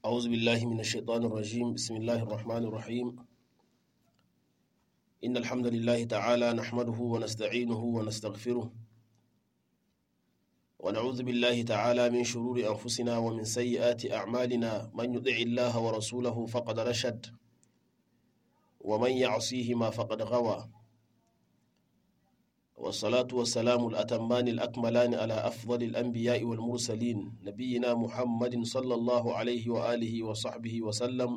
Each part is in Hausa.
أعوذ بالله من الشيطان الرجيم بسم الله الرحمن الرحيم إن الحمد لله تعالى نحمده ونستعينه ونستغفره ونعوذ بالله تعالى من شرور أنفسنا ومن سيئات أعمالنا من يطع الله ورسوله فقد رشد ومن يعصيهما فقد غوى والصلاة والسلام الأتمان الأكملان على أفضل الأنبياء والمرسلين نبينا محمد صلى الله عليه وآله وصحبه وسلم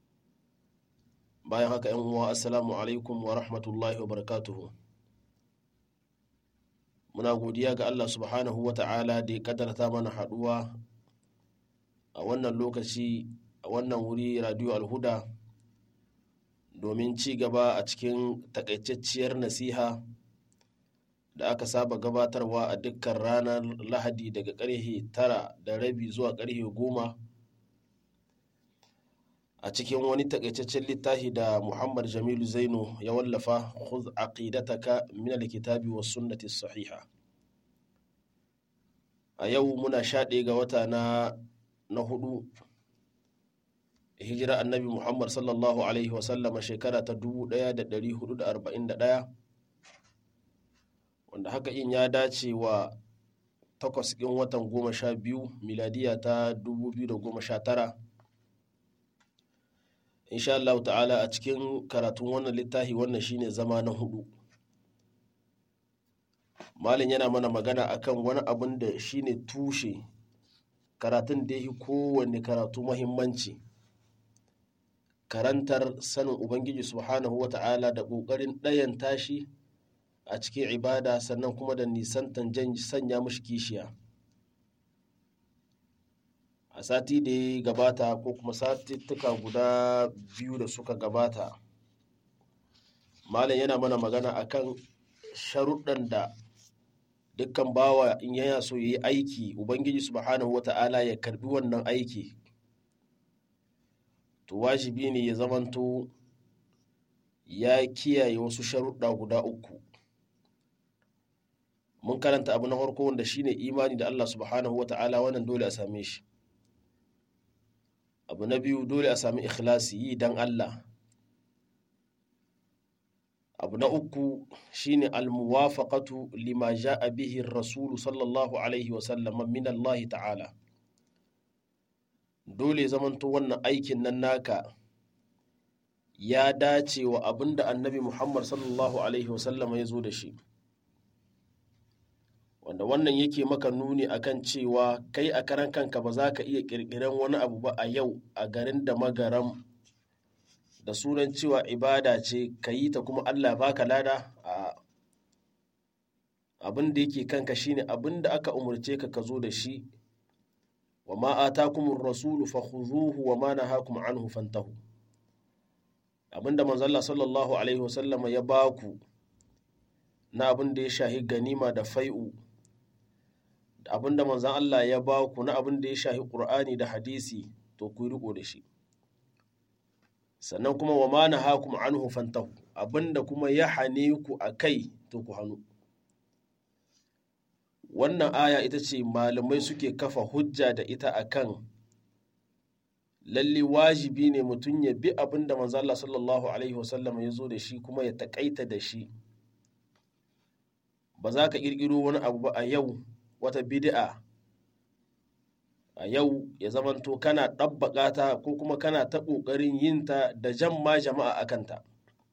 bayan haka yan uwa assalamu alaikum wa rahmatullahi wa barakatuhu muna godiya ga Allah subhanahu wa ta'ala da ya kadarta mana haduwa a wannan lokaci a wannan wuri radio alhuda domin ci gaba a cikin takaitacciyar nasiha da aka saba gabatarwa a dukkan ranar lahadi daga karhe tara da rabi zuwa karhe goma a cikin wani takaitaccen littafi da muhammad jamilu zainu ya wallafa khudh aqidataka min alkitabi was sunnati sahiha a yau muna sha ɗaya ga wata na na hudu hijira annabi muhammad sallallahu alaihi wasallama shekara ta 1441 wanda haka in ya dace wa takwas ɗin watan goma sha biyu miladiya ta 2019 insha Allah ta'ala a cikin karatun wannan littafi wannan shine zama na hudu malin yana mana magana akan wani abin da shine tushe karatun da ya kowanne karatu mahimmanci karantar sanin ubangiji subhanahu wa ta'ala da ƙoƙarin ɗayan tashi a cikin ibada sannan kuma da nisantan sanya mashi kishiya a sati da ya gabata ko kuma satittuka guda biyu da suka gabata malam yana mana magana akan sharuɗan da dukkan bawa in yana so ya yi aiki ubangiji subhanahu wata'ala ya karbi wannan aiki to wajibi ne ya zamanto ya kiyaye wasu sharuɗa guda uku mun karanta abu na farko wanda shine imani da Allah subhanahu wata'ala wannan dole a same shi abu na biyu dole a sami ikhlasi yi don Allah abu na uku shine almuwafaqatu lima ja'a bihi rasulu sallallahu alaihi wasallam min Allah ta'ala dole zamanto wannan aikin nan naka ya dace wa abinda annabi Muhammad sallallahu alaihi wasallam ya zo da shi wanda wannan yake maka nuni akan cewa kai a karan kanka ba za ka iya kirkiran wani abu ba a yau a garin da magaram da sunan cewa ibada ce ka yi ta kuma allah baka lada a abin da yake kanka shine abin da aka umarce ka ka zo da shi wa ma atakumur rasulu fakhuzuhu wa ma nahakum anhu fantahu abin da manzo Allah sallallahu alaihi wasallama ya baku na abin da ya shahi ganima da fai'u abin da manzan Allah ya ba ku na abin da ya shahi ƙur'ani da hadisi to ku riko da shi sannan kuma wa mana hakum anhu fantahu abin da kuma ya hane ku a kai to ku hannu wannan aya ita ce malamai suke kafa hujja da ita akan lalle wajibi ne mutum ya bi abin da manzan Allah sallallahu alaihi wasallam ya zo da shi kuma ya taƙaita da shi ba za ka ƙirƙiro wani abu ba a yau wata bid'a a yau ya zamanto kana ɗabbaƙa ta ko kuma kana ta ƙoƙarin yin ta da jan ma jama'a a kanta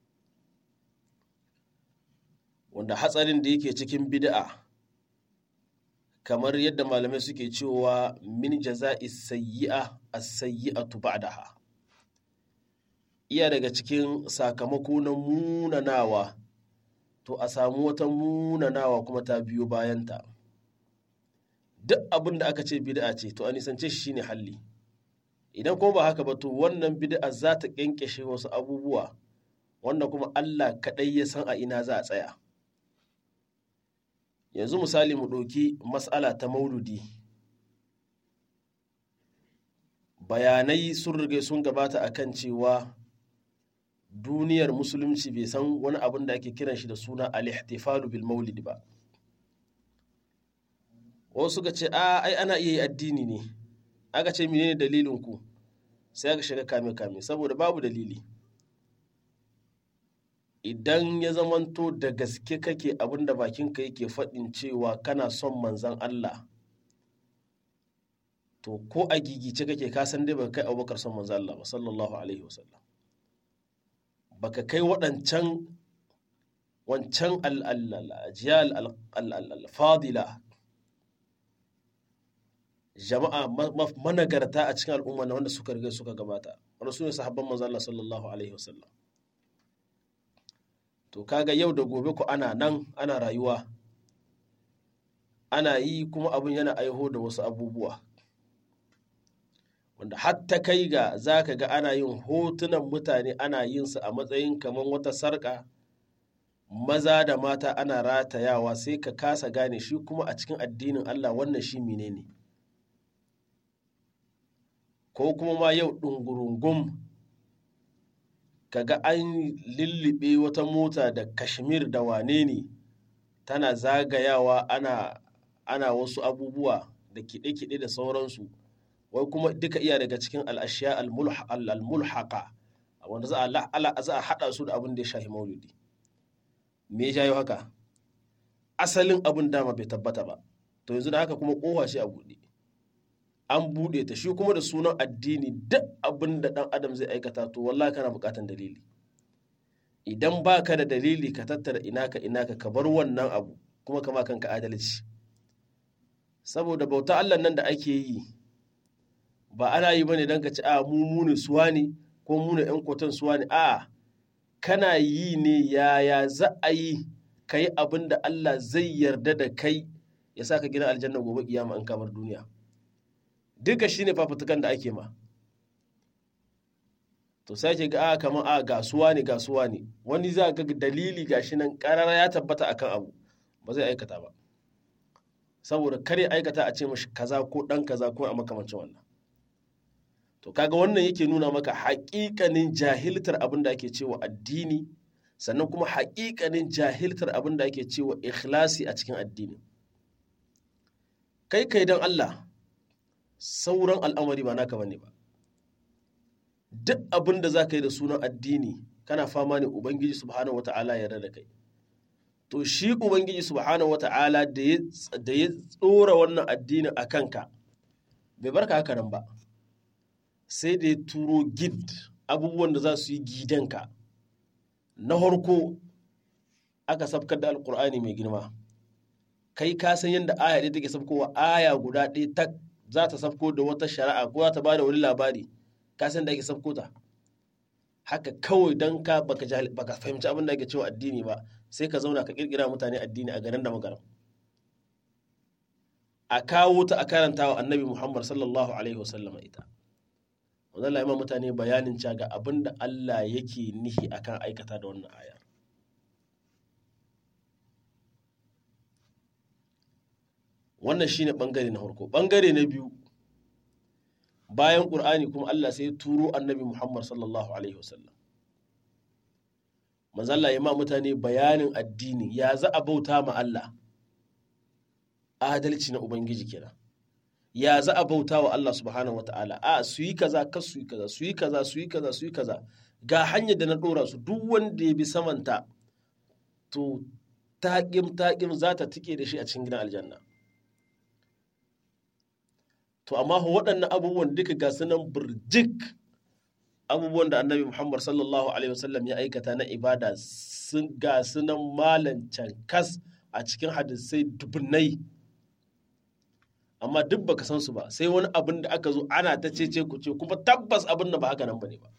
wanda hatsarin da yake cikin bid'a kamar yadda malamai suke cewa min jaza'i sayyi'a as-sayyi'atu ba'daha iya daga cikin sakamako na munanawa to a samu wata munanawa kuma ta biyo bayanta duk abin da aka ce bid'a ce to a nisance shi shine halli idan kuma ba haka ba to wannan bid'a za ta kyankyashe wasu abubuwa wanda kuma Allah kaɗai ya san a ina za a tsaya yanzu misali mu ɗauki mas'ala ta mauludi bayanai sun rige sun gabata akan cewa duniyar musulunci bai san wani abin da ake kiran shi da suna al-ihtifalu bil maulid ba wasu suka ce a ai ana iya yi addini ne aka ce menene dalilin ku sai aka shiga kame-kame saboda babu dalili idan ya zamanto da gaske kake abin da bakinka yake faɗin cewa kana son manzan Allah to ko a gigice kake kasan dai baka kai abubakar son manzan Allah ba sallallahu alaihi wasallam baka kai waɗancan wancan al'ajiyal al-fadila jama'a managarta a cikin al'umma na wanda suka riga suka gabata wanda su ne sahabban manzo Allah sallallahu alaihi wasallam to kaga yau da gobe ku ana nan ana rayuwa ana yi kuma abin yana aiho da wasu abubuwa wanda hatta kai ga za ka ga ana yin hotunan mutane ana yin su a matsayin kamar wata sarƙa maza da mata ana ratayawa sai ka kasa gane shi kuma a cikin addinin Allah wannan shi menene ne ko kuma ma yau ɗungurungum kaga an lullube wata mota da kashmir da wane ne tana zagayawa ana, ana wasu abubuwa da kiɗe-kiɗe da sauransu wai kuma duka iya daga cikin al'ashiya al-mulhaka wanda za a haɗa su da abin da ya shahi maulidi me ya jayo haka asalin abin dama bai tabbata ba to yanzu da haka kuma ƙofa shi a buɗe an buɗe ta shi kuma da sunan addini duk abin da ɗan adam zai aikata to wallahi kana buƙatan dalili idan ba ka da dalili ka tattara inaka inaka ka bar wannan abu kuma kama kanka adalci saboda bauta Allah nan da ake yi ba ana yi bane don ka ci a mu mune suwa ne ko mune yan kotan suwa ne a kana yi ne yaya za a yi ka yi abin da Allah zai yarda da kai ya sa ka gina aljanna gobe kiyama an kamar duniya duka shi ne fafutukan da ake ma to sai ke ga a kamar a gasuwa ne gasuwa ne wani za ga dalili gashi nan karara ya tabbata akan abu ba zai aikata ba saboda kare aikata a ce mashi kaza ko dan kaza ko a makamancin wannan to kaga wannan yake nuna maka haƙiƙanin jahiltar abin da ake cewa addini sannan kuma haƙiƙanin jahiltar abin da ake cewa ikhlasi a cikin addini kai kai don Allah sauran al'amari ba naka bane ba duk abin da za ka yi da sunan addini kana fama ne ubangiji subhanahu wata'ala ya da kai to shi ubangiji subhanahu wata'ala da ya tsora wannan addinin a kanka bai barka haka nan ba sai da ya turo gid abubuwan da za su yi gidanka na harko aka sabkar da alkur'ani mai girma kai ka san yadda aya ɗaya take sabkowa aya guda ɗaya ta za ta sabko da wata shari'a ko za ta ba da wani labari ka san da ake sabko ta haka kawai don ka baka baka fahimci abin da ake cewa addini ba sai ka zauna ka kirkira mutane addini a garin da magaram a kawo ta a karanta wa annabi muhammad sallallahu alaihi wasallam ita wannan la mutane bayanin cewa ga abin da Allah yake nihi akan aikata da wannan aya wannan shine bangare na farko bangare na biyu bayan ƙur'ani kuma Allah sai ya turo annabi Muhammad sallallahu alaihi wasallam manzalla ya ma mutane bayanin addini ya za a bauta ma Allah adalci na ubangiji kenan ya za a bauta wa Allah subhanahu wa ta'ala a su yi kaza ka su yi kaza su yi kaza su yi kaza su yi kaza ga hanyar da na ɗora su duk wanda ya bi samanta to taƙim taƙim za ta tike da shi a cikin gidan aljanna to amma waɗannan abubuwan duka ga sunan birjik abubuwan da annabi muhammad sallallahu alaihi wasallam ya aikata na ibada sun ga sunan malan cankas a cikin hadisai dubunnai amma duk baka san su ba sai wani abin da aka zo ana ta cece ku ce kuma tabbas abin da ba haka nan bane ba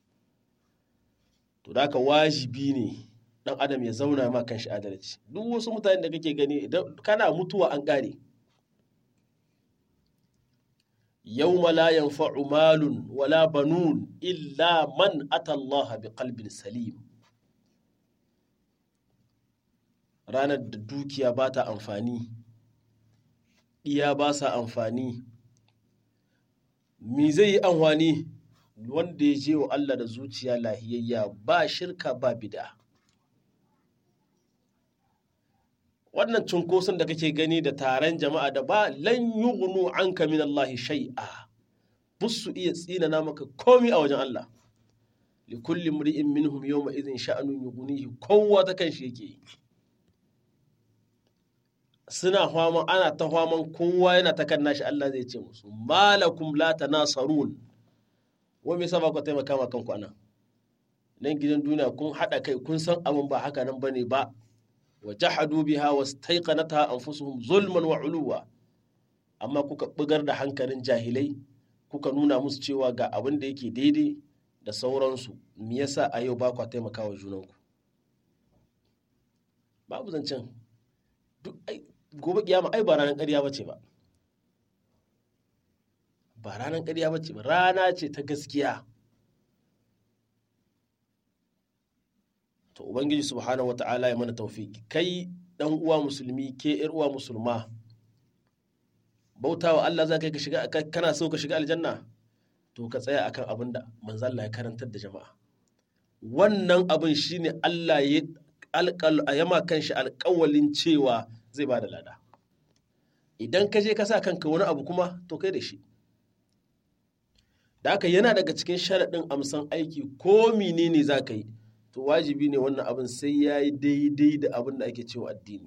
to da wajibi ne dan adam ya zauna ma kan shi adalci duk wasu mutane da kake gani idan kana mutuwa an kare يوم لا ينفع مال ولا بنون إلا من أتى الله بقلب سليم ranar da dukiya ba ta amfani iya ba sa amfani me zai yi amfani wanda ya je wa Allah da zuciya lahiyayya ba shirka ba bida wannan cunkoson da kake gani da taron jama'a da ba lan yughnu anka min Allah shay'a bus su iya tsinana maka komi a wajen Allah li kulli mri'in minhum yawma idhin sha'anun yughnihi kowa ta kan shi yake yi suna hwaman ana ta hwaman kowa yana ta kan nashi Allah zai ce musu malakum la tanasarun wa me yasa ba ku taimaka ma kanku anan nan gidan duniya kun hada kai kun san abin ba haka nan bane ba wa jahadu biha wastaiqanatha anfusuhum zulman wa uluwa amma kuka bugar da hankalin jahilai kuka nuna musu cewa ga abin da yake daidai da sauransu me yasa a yau ba ku taimaka wa junanku babu zancen duk gobe kiyama ai ba ranar ƙarya bace ba ba ranar ƙarya bace ba rana ce ta gaskiya to ubangiji subhanahu wata'ala ya mana taufiki kai dan uwa musulmi ke yar uwa musulma bautawa Allah za ka ka shiga kana so ka shiga aljanna to ka tsaya akan abin da manzo Allah ya karantar da jama'a wannan abin shine Allah ya alƙal yama kanshi alƙawalin cewa zai ba da lada idan ka je ka sa kanka wani abu kuma to kai da shi da haka yana daga cikin sharaɗin amsan aiki ko menene za ka yi to wajibi ne wannan abin sai ya yi daidai da abin da ake cewa addini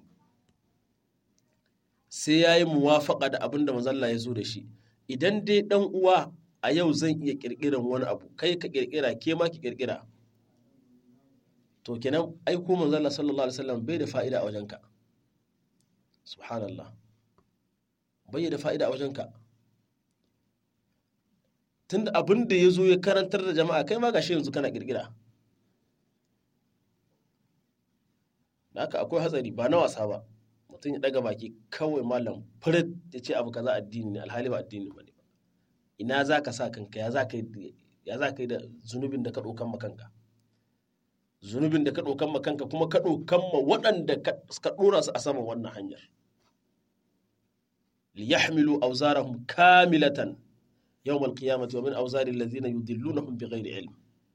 sai ya yi muwafaƙa da abin da mazalla ya zo da shi idan dai ɗan uwa a yau zan iya ƙirƙiran wani abu kai ka ƙirƙira ke ma ki ƙirƙira to kenan aiko manzalla sallallahu alaihi wasallam bai da fa'ida a wajenka subhanallah bai da fa'ida a wajenka tunda abin da ya zo ya karantar da jama'a kai ma gashi yanzu kana ƙirƙira da haka akwai hatsari ba na wasa ba mutum ya daga baki kawai malam furit ya ce abu kaza addini ne alhali ba addini ba ne ina za ka sa kanka ya za ka yi da zunubin da ka ɗaukan ma kanka zunubin da ka ɗaukan ma kanka kuma ka ɗaukan ma waɗanda ka ɗora su a saman wannan hanyar liyahmilu auzarahum kamilatan yawmal qiyamati wa min auzari allazina yudillunahum bighairi ilm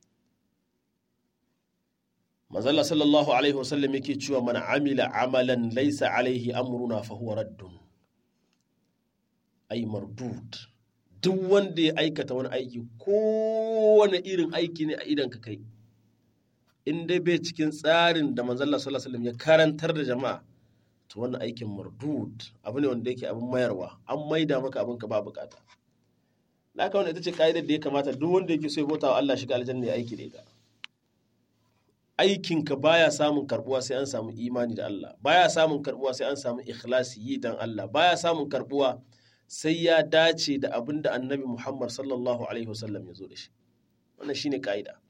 manzala sallallahu alaihi wasallam yake cewa man amila amalan laisa alaihi amruna fa huwa raddun ay mardud duk wanda ya aikata wani aiki kowane irin aiki ne a idan ka kai in dai bai cikin tsarin da manzala sallallahu alaihi wasallam ya karantar da jama'a to wannan aikin mardud abu ne wanda yake abin mayarwa an maida maka abin ka ba bukata na ka wanda ita ce ka'idar da ya kamata duk wanda yake so ya bauta wa Allah shiga aljanna ya aiki da ita aikinka baya samun karbuwa sai an samu imani da Allah baya samun karbuwa sai an samu ikhlasi yi dan Allah baya samun karbuwa sai ya dace da abin da annabi Muhammad sallallahu alaihi wasallam ya zo da shi wannan shine ka'ida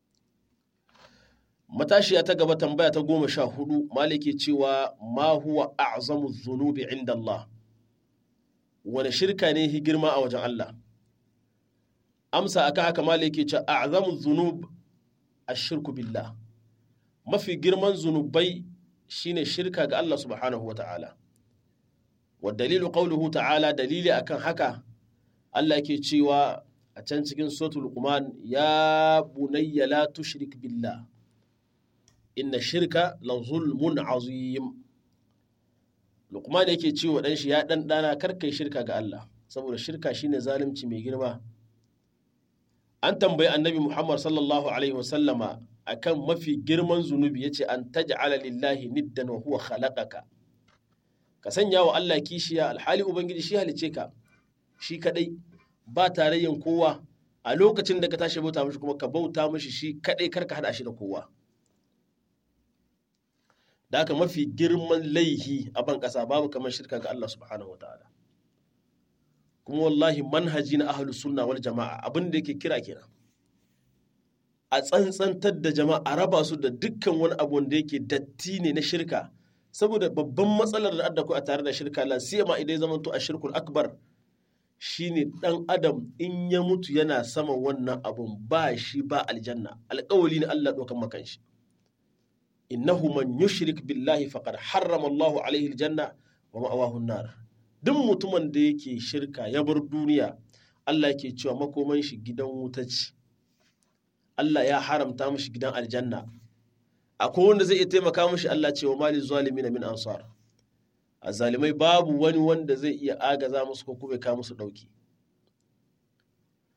matashiya ta gaba tambaya ta goma sha hudu maliki cewa ma huwa a'zamu dhunubi inda Allah wani shirka ne hi girma a wajen Allah amsa aka haka maliki ce a'zamu dhunub ashirku billah mafi girman zunubai shine shirka ga Allah subhanahu wa ta'ala. Wa dalilu qawluhu ta'ala dalili akan haka Allah ke cewa a can cikin suratul Luqman ya bunayya la tushrik billah inna shirka la zulmun azim Luqman yake cewa dan shi ya dan dana karkai shirka ga Allah saboda shirka shine zalunci mai girma an tambayi annabi Muhammad sallallahu alaihi wasallama akan mafi girman zunubi yace an taj'ala lillahi niddan wa huwa khalaqaka ka sanya wa Allah kishiya alhali ubangiji shi halice ka shi kadai ba tarayyan kowa a lokacin da ka tashi bauta mishi kuma ka bauta mishi shi kadai karka hada shi da kowa da haka mafi girman laihi a ban kasa babu kamar shirka ga Allah subhanahu wataala kuma wallahi manhaji na ahlus sunna wal jama'a abin da yake kira kenan a tsantsantar da jama'a a raba su da dukkan wani abu wanda yake datti ne na shirka saboda babban matsalar da adda ku a tare da shirka la siyama idan ya zamanto a shirkul akbar shine dan adam in ya mutu yana saman wannan abun ba shi ba aljanna alƙawali ne Allah dokan makan shi innahu man yushrik billahi faqad harrama Allahu alaihi aljanna wa ma'awahu nar duk mutumin da yake shirka ya bar duniya Allah yake cewa makoman shi gidan wuta ce Allah ya haramta mishi gidan aljanna akwai wanda zai iya taimaka mishi Allah cewa mali zalimin min ansar azalimai babu wani wanda zai iya agaza musu ko kuma ka musu dauki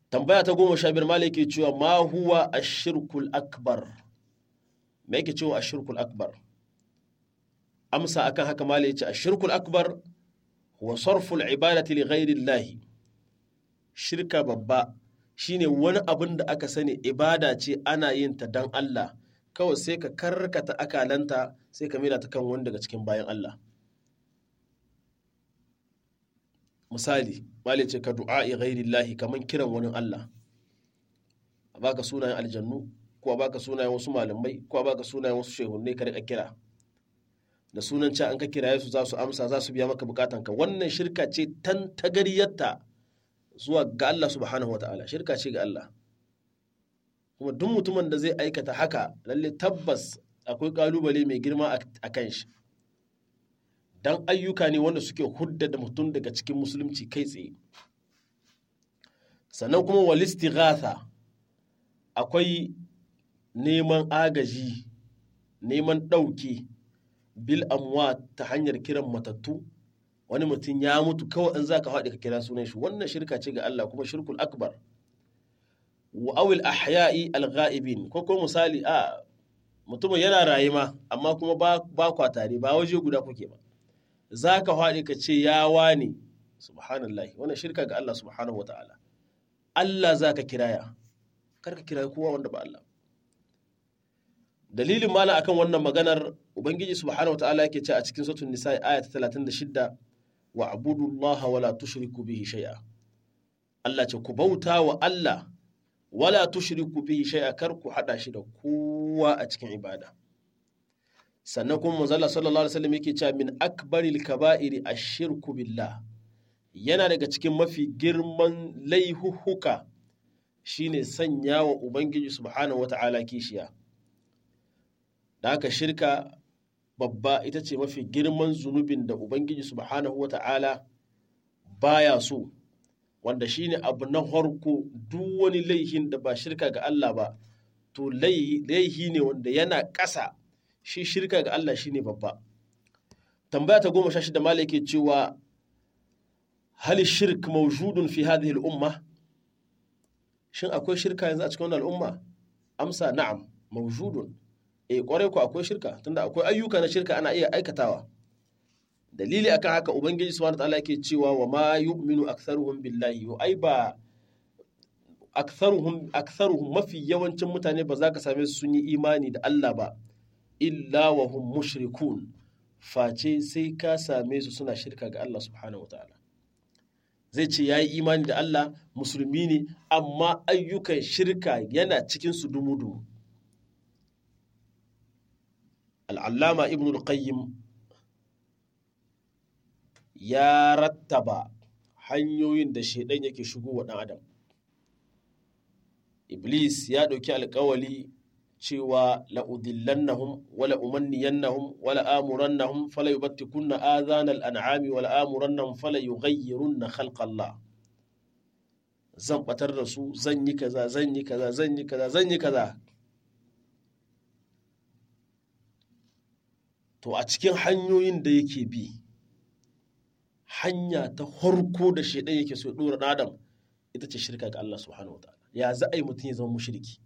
tambaya ta goma sha biyar malai ke cewa ma huwa ashirkul akbar me yake cewa ashirkul akbar amsa akan haka malai ce ashirkul akbar huwa sarful ibadati li ghairi shirka babba shine wani abin da aka sani ibada ce ana yin ta dan Allah kawai sai ka karkata akalanta sai ka mila ta kan wani daga cikin bayan Allah misali mali ce ka du'a'i ghairillahi kaman kiran wani Allah a baka sunayen aljannu ko a baka sunayen wasu malamai ko a baka sunayen wasu shehunne ka rika kira da sunan cewa an ka kiraye su za su amsa za su biya maka bukatanka wannan shirka ce tan tagariyarta zuwa ga Allah subhanahu wataala shirka ce ga Allah kuma duk mutumin da zai aikata haka lalle tabbas akwai kalubale mai girma a kan shi dan ayyuka ne wanda suke hudda da mutum daga cikin musulunci kai tsaye sannan kuma walistighatha akwai neman agaji neman ɗauki bil amwa ta hanyar kiran matattu wani mutum ya mutu kawai in zaka faɗi ka kira sunan shi wannan shirka ce ga Allah kuma shirkul akbar wa awil ahya'i al-ghaibin ko ko misali a mutumin yana rayuwa amma kuma ba ba kwa tare ba waje guda kuke ba zaka faɗi ka ce ya wani subhanallahi wannan shirka ga Allah subhanahu wataala Allah zaka kiraya kar ka kira kowa wanda ba Allah dalilin mala akan wannan maganar ubangiji subhanahu wataala yake ce a cikin suratul nisa aya ta 36 wa abudullaha wala tushriku bihi shay'a Allah ce ku bauta wa Allah wala tushriku bihi shay'a kar ku hada shi da kowa a cikin ibada sannan kuma manzala sallallahu alaihi wasallam yake cewa min akbaril kaba'iri ashirku billah yana daga cikin mafi girman laihuhuka shine sanya wa ubangiji subhanahu wata'ala kishiya da haka shirka babba ita ce mafi girman zunubin da ubangiji subhanahu wata'ala baya so wanda shine abu na harko duk wani laihin da ba shirka ga Allah ba to laihi ne wanda yana ƙasa shi shirka ga Allah shine babba tambaya ta goma sha shida mala yake cewa hal shirk mawjudun fi hadhihi al-umma shin akwai shirka yanzu a cikin wannan al'umma amsa na'am mawjudun eh kwarai ku akwai shirka tunda akwai ayyuka na shirka ana iya aikatawa dalili akan haka ubangiji subhanahu wataala yake cewa wa ma yu'minu aktharuhum billahi wa ai ba aktharuhum aktharuhum mafi yawancin mutane ba za ka same su sun yi imani da Allah ba illa wa hum mushrikun face sai ka same su suna shirka ga Allah subhanahu wataala zai ce ya yi imani da Allah musulmi ne amma ayyukan shirka yana cikin su dumu-dumu al'allama ibn al-qayyim ya rattaba hanyoyin da shaidan yake shigo wa ɗan adam iblis ya ɗauki alkawali cewa la'udillannahum wala umanniyannahum wala amurannahum fala yubattikunna adhana al'an'ami wala amurannahum fala yughayyirunna khalqallah zan batar da su zan yi kaza zan yi kaza zan yi kaza zan yi kaza to a cikin hanyoyin da yake bi hanya ta harko da shaidan yake so dora adam ita ce shirka ga Allah subhanahu wa ta'ala ya za a yi mutum ya zama mushriki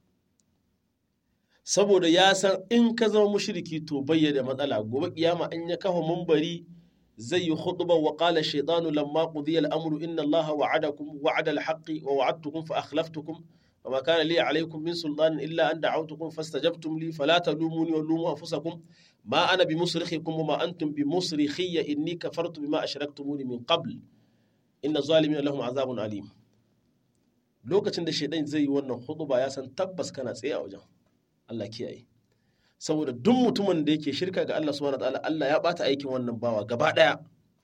saboda ya san in ka zama mushriki to bayyana matsala gobe kiyama in ya kafa mumbari zai yi khutba wa qala shaytanu lamma qudiya al-amru inna Allah wa'adakum wa'ada al-haqqi wa wa'adtukum fa akhlaftukum وما كان لي عليكم من سلطان إلا أن دعوتكم فاستجبتم لي فلا تلوموني ولوموا أنفسكم ما أنا بمصرخكم وما أنتم بمصرخي إني كفرت بما أشركتموني من قبل إن الظالمين لهم عذاب أليم lokacin da shaidan zai yi wannan huduba ya san tabbas kana tsaye a wajen Allah kiyaye saboda duk mutumin da yake shirka ga Allah subhanahu wataala Allah ya bata aikin wannan bawa gaba daya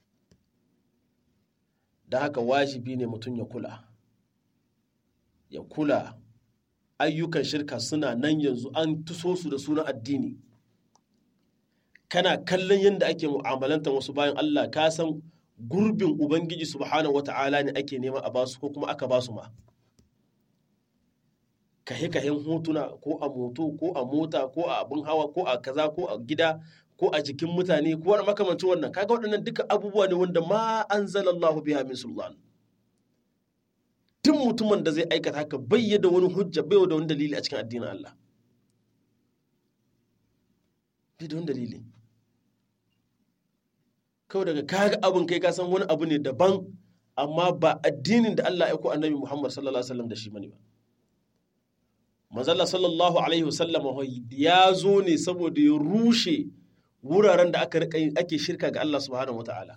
da haka wajibi ne mutum ya kula ya kula ayyukan shirka suna nan yanzu an tuso su da sunan addini kana kallon yadda ake mu'amalanta wasu bayan Allah ka san gurbin ubangiji subhanahu wata'ala ne ake nema a basu ko kuma aka basu ma kahe kahen hotuna ko a moto ko a mota ko a abin hawa ko a kaza ko a gida ko a jikin mutane ko wani makamancin wannan kaga waɗannan duka abubuwa ne wanda ma anzalallahu biha min sultan duk mutumin da zai aikata haka bai da wani hujja bai da wani dalili a cikin addinin Allah bai da wani dalili kawai daga kaga abin kai ka san wani abu ne daban amma ba addinin da Allah ya ko annabi Muhammad sallallahu alaihi wasallam da shi bane ba manzalla sallallahu alaihi wasallam ya zo ne saboda ya rushe wuraren da aka rika ake shirka ga Allah subhanahu wataala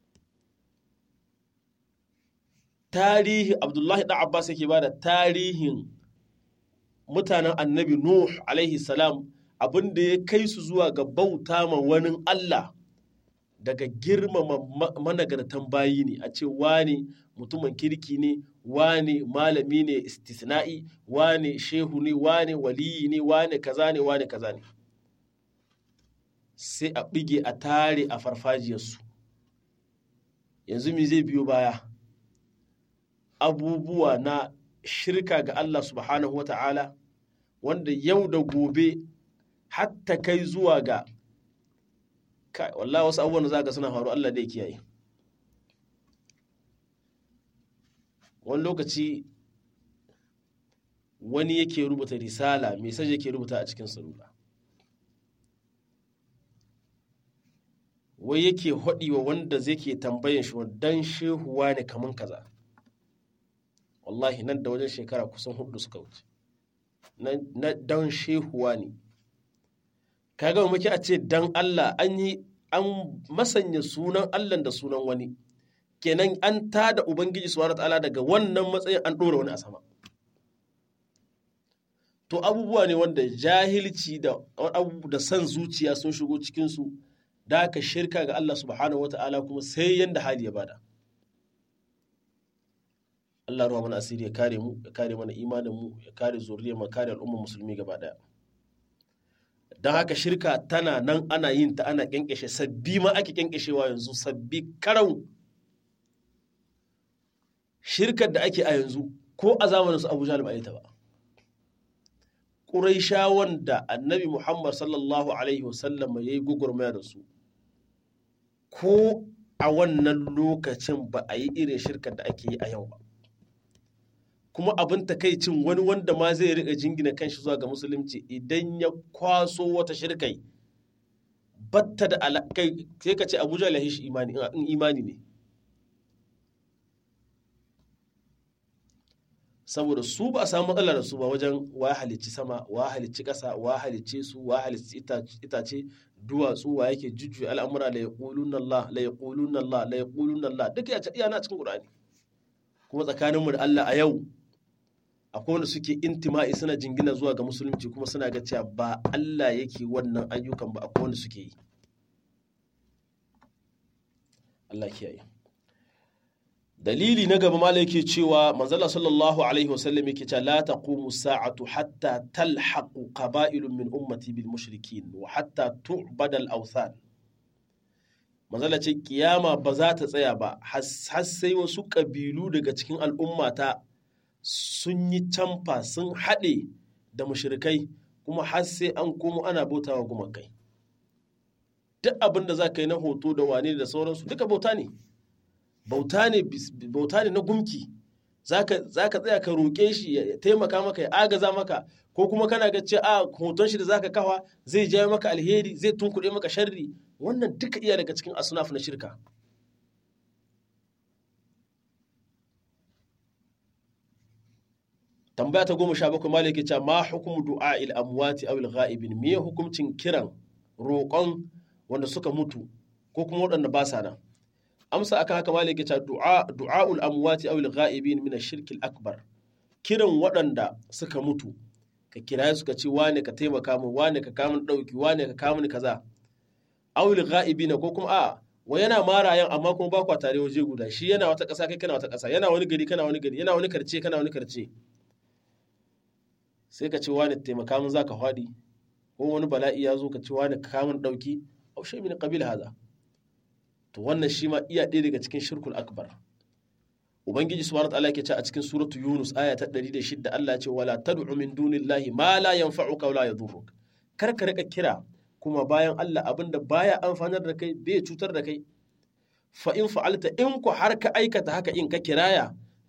tarihi Abdullahi da Abbas yake bada tarihin mutanen annabi Nuh alaihi salam abinda ya kai su zuwa ga bauta ma wani Allah daga girmama managartan bayi ne a ce wane mutumin kirki ne wane malami ne istisna'i wane shehu ne wane waliyi ne wane kaza ne wane kaza ne sai a bige a tare a farfajiyarsu yanzu me zai biyo baya abubuwa na shirka ga Allah subhanahu wa ta'ala wanda yau da gobe hatta kai zuwa ga kai wallahi wasu abubuwan da za ga suna faru Allah da ya kiyaye wani lokaci wani yake rubuta risala mesaj yake rubuta a cikin salula wai yake haɗi wa wanda zai ke tambayan shi dan shehuwa ne kaman kaza wallahi nan da wajen shekara kusan hudu suka wuce na dan shehuwa ne kaga muke a ce dan Allah an yi an masanya sunan Allah da sunan wani kenan an tada ubangiji subhanahu ta'ala daga wannan matsayin an ɗora wani a sama to abubuwa ne wanda jahilci da da san zuciya sun shigo cikin su da aka shirka ga Allah subhanahu wata'ala kuma sai yanda hali ya bada Allah ruwa mana asiri ya kare mu ya kare mana imanin mu ya kare zuriyar mu kare al'ummar musulmi gaba daya don haka shirka tana nan ana yin ta ana kyankyashe sabbi ma ake kyankyashewa yanzu sabbi karau shirkar da ake a yanzu ko a zamanin su abu jalib a ta ba ƙuraishawan da annabi muhammad sallallahu alaihi wasallam ya yi gugurmaya da su ko a wannan lokacin ba a yi irin shirkar da ake yi a yau ba kuma abin takaicin wani wanda ma zai riƙa jingina kanshi zuwa ga musulunci idan ya kwaso wata shirkai batta da alakai sai ka ce abuja lahi shi imani in imani ne saboda su ba a samu matsala da su ba wajen wa halicci sama wa halicci ƙasa wa halicce su wa halicci itace duwatsu wa yake jujjuya al'amura la yaquluna Allah la yaquluna Allah la yaquluna Allah duk ya iya na cikin Qur'ani kuma tsakaninmu da Allah a yau akwai wanda suke intima'i suna jingina zuwa ga musulunci kuma suna ga cewa ba Allah yake wannan ayyukan ba akwai wanda suke yi Allah kiyaye dalili na gaba malai yake cewa manzala sallallahu alaihi wasallam yake cewa la taqumu sa'atu hatta talhaqu qaba'ilun min ummati bil mushrikin wa hatta tu'bada al awthan manzala ce kiyama ba za ta tsaya ba har sai wasu kabilu daga cikin al'ummata sun yi camfa sun haɗe da mushrikai kuma har sai an komo ana bautawa gumakai duk abin da za ka yi na hoto da wane da sauransu duka bauta ne bauta ne bauta ne na gumki za ka tsaya ka roƙe shi ya taimaka maka ya agaza maka ko kuma kana ga ce a hoton shi da za ka kawa zai jawo maka alheri zai tunkuɗe maka sharri wannan duka iya daga cikin asunaf na shirka tambaya ta goma sha bakwai malaki ce ma hukumu du'a il amwati aw il ghaibin me hukuncin kiran roƙon wanda suka mutu ko kuma waɗanda ba sa nan amsa akan haka malaki ce du'a du'aul amwati aw il ghaibin min ash-shirk akbar kiran waɗanda suka mutu ka kira su ka ce wane ka taimaka min wane ka kamun ɗauki wane ka kamun kaza aw il ghaibina ko kuma a wa yana marayan amma kuma ba kwa tare waje guda shi yana wata ƙasa kai kana wata ƙasa yana wani gari kana wani gari yana wani karce kana wani karce sai ka ce wani taimaka min za ka faɗi ko wani bala'i ya zo ka ce wani kamun ɗauki au shi min qabil haza to wannan shi ma iya ɗaya daga cikin shirkul akbar ubangiji subhanahu wa ta'ala yake ce a cikin suratu yunus aya ta 106 Allah ya ce wala tad'u min dunillahi ma la yanfa'uka wa la yadhurruk kar ka rika kira kuma bayan Allah abinda baya amfanar da kai bai cutar da kai fa in fa'alta in ku har ka aikata haka in ka kiraya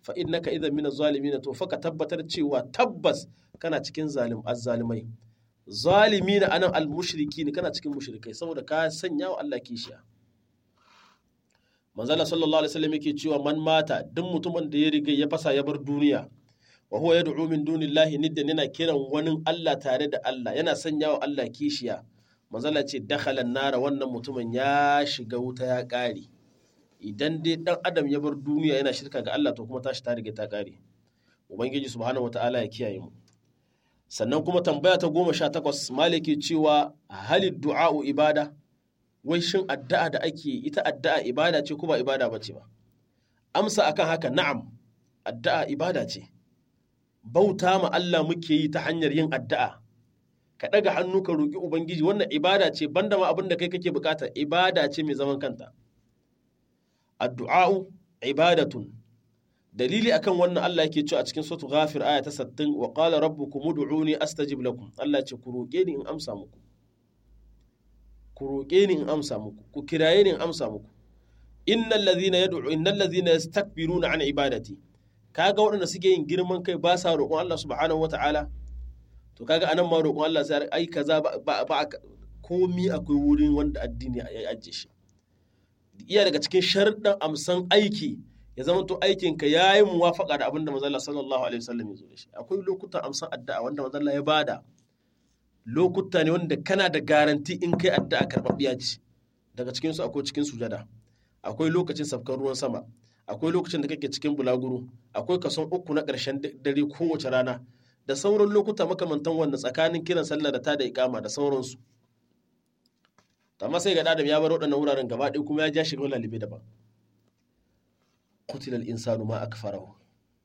fa innaka idan min zalimin to fa ka tabbatar cewa tabbas kana cikin zalim azzalimai zalimina anan almushrikin kana cikin mushrikai saboda ka sanya wa Allah kishiya manzala sallallahu alaihi wasallam yake cewa man mata duk mutumin da ya riga ya fasa ya bar duniya wa huwa yad'u min dunillahi niddan yana kiran wani Allah tare da Allah yana sanya wa Allah kishiya manzala ce dakhala nara wannan mutumin ya shiga wuta ya kare idan dai dan adam ya bar duniya yana shirka ga Allah to kuma tashi ta riga ta kare ubangiji subhanahu wataala ya kiyaye mu sannan kuma tambaya ta goma sha takwas maliki cewa halid du'a'u ibada wai shin addu'a da ake ita addu'a ibada ce ko ba ibada ba ce ba amsa akan haka na'am addu'a ibada ce bauta ma Allah muke yi ta hanyar yin addu'a ka ɗaga hannu ka roƙi ubangiji wannan ibada ce banda ma abin da kai kake bukata ibada ce mai zaman kanta addu'a'u ibadatun dalili akan wannan Allah yake cewa a cikin suratul ghafir aya ta 60 wa qala rabbukum ud'uni astajib lakum Allah ce ku roƙe ni in amsa muku ku roƙe ni in amsa muku ku kiraye ni in amsa muku innal ladhina yad'u innal ladhina yastakbiruna an ibadati kaga waɗanda suke yin girman kai ba sa roƙon Allah subhanahu wata'ala to kaga anan ma roƙon Allah sai ai kaza ba ba komi akwai wurin wanda addini ya ajiye shi iya daga cikin sharɗin amsan aiki ya zama to aikin ka yayi muwafaqa da abinda manzo Allah sallallahu alaihi wasallam ya zo da shi akwai lokutan amsan addu'a wanda manzo Allah ya bada lokuta ne wanda kana da garanti in kai addu'a karɓaɓɓiya ce daga cikin su akwai cikin sujada akwai lokacin safkar ruwan sama akwai lokacin da kake cikin bulaguro akwai kason uku na ƙarshen dare kowace rana da sauran lokuta makamantan wannan tsakanin kiran sallah da ta da ikama da sauransu amma sai ga adam ya bar waɗannan wuraren gaba ɗaya kuma ya ja shiga lalibe daban qutila al-insanu ma akfarahu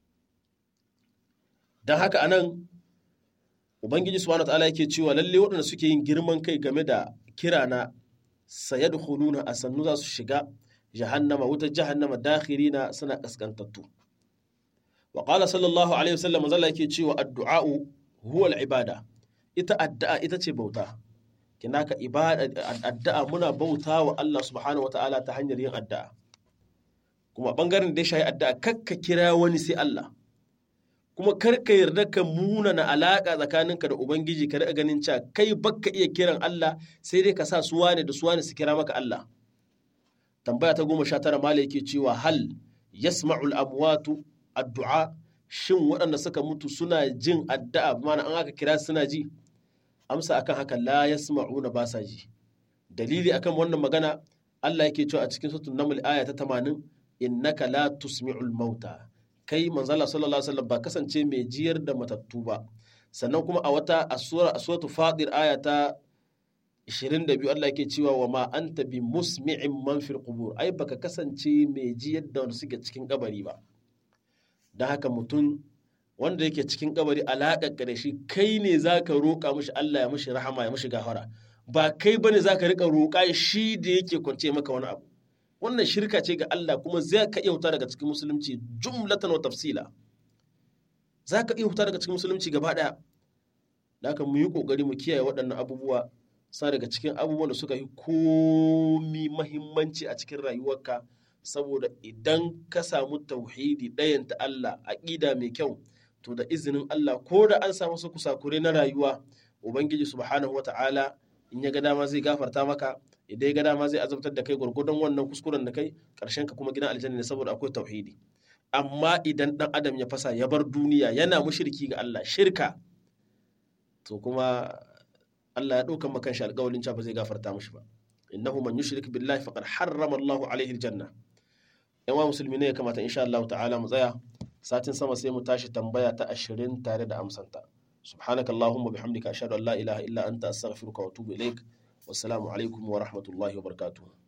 dan haka anan ubangiji subhanahu wataala yake cewa lalle waɗanda suke yin girman kai game da kira na sayadkhuluna asannu za su shiga jahannama wutar jahannama dakhirina suna kaskantattu wa qala sallallahu alaihi wasallam manzala yake cewa addu'a'u huwa al-ibada ita addu'a ita ce bauta kinaka ibada addu'a muna bauta wa Allah subhanahu wataala ta hanyar yin addu'a kuma bangaren da ya shayi addu'a kakka kira wani sai Allah kuma kar ka yarda ka munana alaƙa tsakaninka da ubangiji ka riƙa ganin cewa kai bakka iya kiran Allah sai dai ka sa su wane da su wane su kira maka Allah tambaya ta goma sha tara mala yake cewa hal yasma'ul amwatu addu'a shin waɗanda suka mutu suna jin addu'a mana an aka kira suna ji amsa akan haka la yasma'una ba sa ji dalili akan wannan magana Allah yake cewa a cikin suratul naml aya ta 80 innaka la tusmi'ul mauta kai manzala sallallahu alaihi wasallam ba kasance mai jiyar da matattu ba sannan kuma a wata asura asuratul fadir aya ta 22 Allah yake cewa wa ma anta bi musmi'in man fil qubur ai baka kasance mai jiyar da wanda suke cikin kabari ba dan haka mutum wanda yake cikin kabari alaƙar da shi kai ne zaka roƙa mishi Allah ya mishi rahama ya mishi gafara ba kai bane zaka rika roƙa shi da yake kwance maka wani abu wannan shirka ce ga Allah kuma zai ka iya huta daga cikin musulunci jumlatan wa tafsila za ka iya huta daga cikin musulunci gaba ɗaya da haka mu yi ƙoƙari mu kiyaye waɗannan abubuwa sa daga cikin abubuwan da suka yi komi mahimmanci a cikin rayuwarka saboda idan ka samu tauhidi ɗayan ta Allah aƙida mai kyau to da izinin Allah ko da an samu su kusakure na rayuwa ubangiji subhanahu wata'ala in ya ga dama zai gafarta maka idan ya ga dama zai azabtar da kai gwargwadon wannan kuskuren da kai karshen ka kuma gidan aljanna ne saboda akwai tauhidi amma idan dan adam ya fasa ya bar duniya yana mushriki ga Allah shirka to kuma Allah ya ɗaukan makan shi alƙawalin cewa ba zai gafarta mishi ba innahu man yushrik billahi faqad harrama Allahu alaihi aljanna yan wa musulmi ne ya kamata insha Allah ta'ala mu tsaya satin sama sai mu tashi tambaya ta 20 tare da amsanta سبحانك اللهم وبحمدك أشهد أن لا إله إلا أنت أستغفرك وأتوب إليك والسلام عليكم ورحمة الله وبركاته